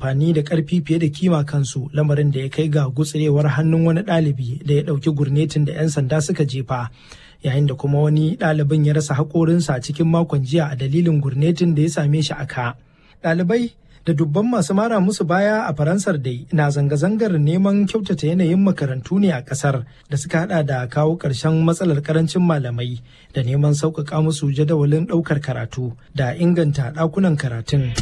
amfani da ƙarfi fiye da kima kansu lamarin da ya kai ga gutsirewar hannun wani ɗalibi da ya ɗauki gurnetin da 'yan sanda suka jefa yayin da kuma wani ɗalibin ya rasa haƙorinsa cikin makon jiya a dalilin gurnetin da ya same shi a ka. Ɗalibai da dubban masu mara musu baya a faransar dai na zanga-zangar neman kyautata yanayin makarantu ne a kasar da suka hada da kawo ƙarshen matsalar karancin malamai da neman sauƙaƙa musu jadawalin ɗaukar karatu da inganta ɗakunan karatun.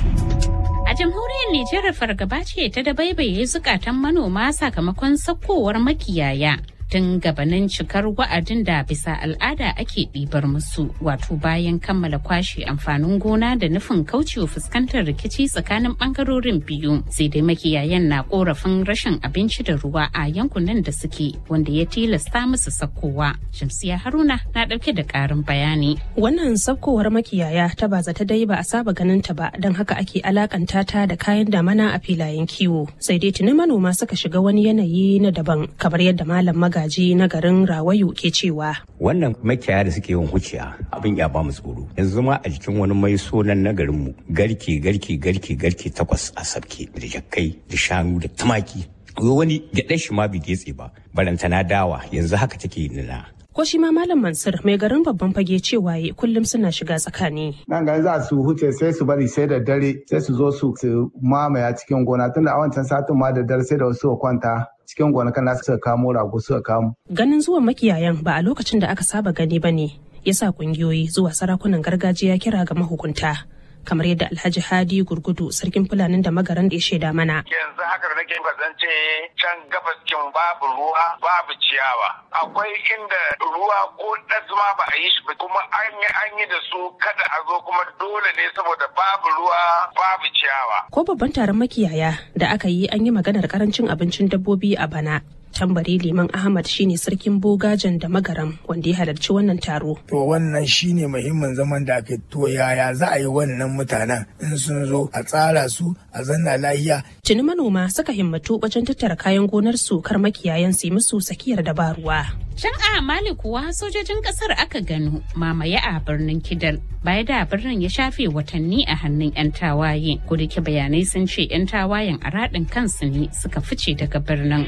A jamhuriyar Nijar fargaba ce ta dabaibaye zukatan manoma sakamakon sakkowar makiyaya. tun gabanin cikar wa'adin da bisa al'ada ake ɗibar musu wato bayan kammala kwashe amfanin gona da nufin kaucewa fuskantar rikici tsakanin ɓangarorin biyu sai dai makiyayan na korafin rashin abinci da ruwa a yankunan da suke wanda ya tilasta musu sakkowa shamsiya haruna na ɗauke da ƙarin bayani wannan sakkowar makiyaya ta ba zata dai ba a saba ganin ta ba don haka ake alakanta ta da kayan damana a filayen kiwo sai dai tuni manoma suka shiga wani yanayi na daban kamar yadda malam maga magaji na garin Rawayu ke cewa. Wannan makiyaya da suke yin huciya abin ya ba mu tsoro. Yanzu ma a jikin wani mai sonan na garin mu garke garke garke garke takwas a sabke da jakkai da shanu da tumaki. Wani gyaɗar shi ma bai getse ba. Barantana dawa yanzu haka take nuna. ko shi ma malam mansur mai garin babban fage cewa kullum suna shiga tsakani nan gani za su huce sai su bari sai da dare sai su zo su mamaya cikin gona tunda a wancan satin ma da dare sai da wasu kwanta cikin gonakan nasu suka kamo rago suka kamo ganin zuwan makiyayan ba a lokacin da aka saba gani ba ne yasa kungiyoyi zuwa sarakunan gargajiya kira ga mahukunta kamar yadda alhaji hadi gurgudu sarkin fulanin da magaran da ya shaida mana yanzu haka da nake kasance can gabas kin babu ruwa babu ciyawa akwai inda ruwa ko ma ba a yi shi ba kuma an yi an yi da su kada a zo kuma dole ne saboda babu ruwa babu ciyawa ko babban taron makiyaya da aka yi an yi maganar karancin abincin dabbobi a bana tambari liman ahmad shine sarkin bogajen da magaram wanda ya halarci wannan taro to wannan shine muhimmin zaman da aka to yaya za a yi wannan mutanen in sun zo a tsara su a zanna lahiya tuni manoma suka himmatu wajen tattara kayan gonar su kar makiyayan su musu sakiyar dabaruwa Can a Mali kuwa sojojin kasar aka gano mamaye a birnin Kidal baya da birnin ya shafe watanni a hannun 'yan tawaye. Kudike bayanai sun ce 'yan tawayen a raɗin kansu ne suka fice daga birnin.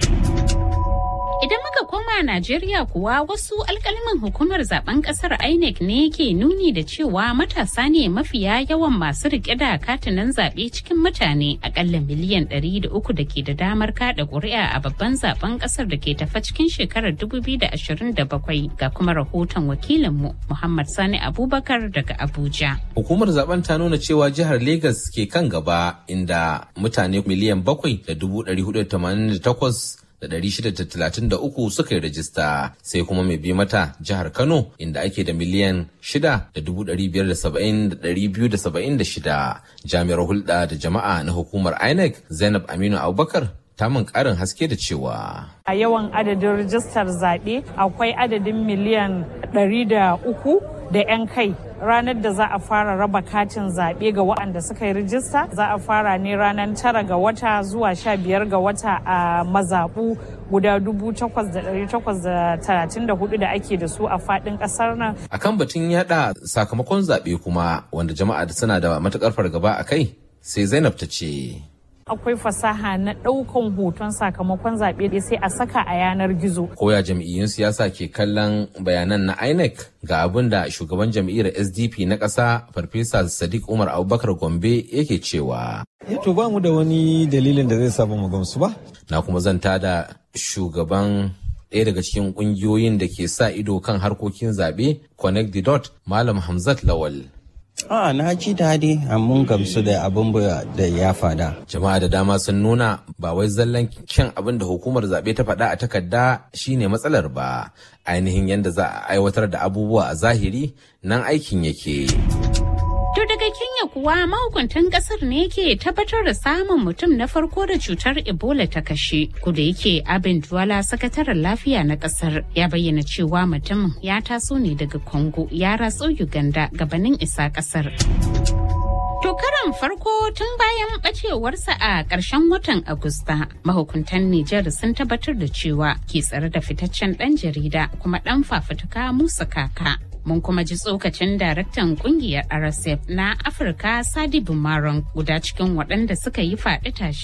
Idan muka koma Najeriya kuwa wasu alkalman hukumar zaben kasar INEC ne ke nuni da cewa matasa ne mafiya yawan masu rike da katinan zaɓe cikin mutane akalla miliyan 300 da ke da damar kada ƙuri'a a babban zaben kasar da ke tafa cikin shekarar 2027 ga kuma rahoton wakilinmu Muhammad Sani Abubakar daga Abuja. Hukumar zaben ta nuna cewa jihar Legas ke kan gaba inda mutane miliyan 7 da 488 da 633 suka yi rajista sai kuma mai bi mata jihar Kano inda ake da miliyan 6,570,276 jami'ar hulɗa da jama'a na hukumar INEC Zainab Aminu Abubakar ta min ƙarin haske da cewa. A yawan adadin rijistar zaɓe akwai adadin miliyan 300 da 'yan kai ranar da za a fara raba katin zaɓe ga waɗanda suka yi rijista za a fara ne ranar tara ga wata zuwa sha biyar ga wata a mazaɓu guda dubu takwas da ɗari takwas da talatin da hudu da ake da su a faɗin ƙasar nan. A kan batun yaɗa sakamakon zaɓe kuma wanda jama'a suna da matuƙar fargaba a kai sai Zainab ta ce. akwai fasaha na ɗaukan hoton sakamakon zaɓe sai a saka a yanar gizo. Koya jam'iyyun siyasa ke kallon bayanan na INEC ga abin da shugaban jam'iyyar SDP na ƙasa Farfesa Sadiq Umar Abubakar Gombe yake cewa. To ba mu da wani dalilin da zai sa mu gamsu ba. Na kuma zanta da shugaban ɗaya daga cikin ƙungiyoyin da ke sa ido kan harkokin zaɓe Connect the Dot Malam Hamzat Lawal. A na ji daɗi mun gamsu da abin da ya fada. Jama'a da dama sun nuna ba wai zallan kyan abin da hukumar zaɓe ta faɗa a takarda shine matsalar ba. Ainihin yadda za a aiwatar da abubuwa a zahiri nan aikin yake. To daga Kenya kuwa mahukuntan kasar ne ke tabbatar da samun mutum na farko da cutar Ebola ta kashe. Kuda yake abin Duwala sakataren lafiya na kasar ya bayyana cewa mutumin ya taso ne daga Congo ya ratso Uganda gabanin isa kasar. To karan farko tun bayan bacewarsa a ƙarshen watan Agusta, mahukuntan Nijar sun tabbatar da cewa ke tsare da fitaccen ɗan jarida kuma ɗan fafutuka Musa Kaka. mun kuma ji tsokacin daraktan kungiyar rsf na afirka sadi bumaron guda cikin waɗanda suka yi faɗi tashi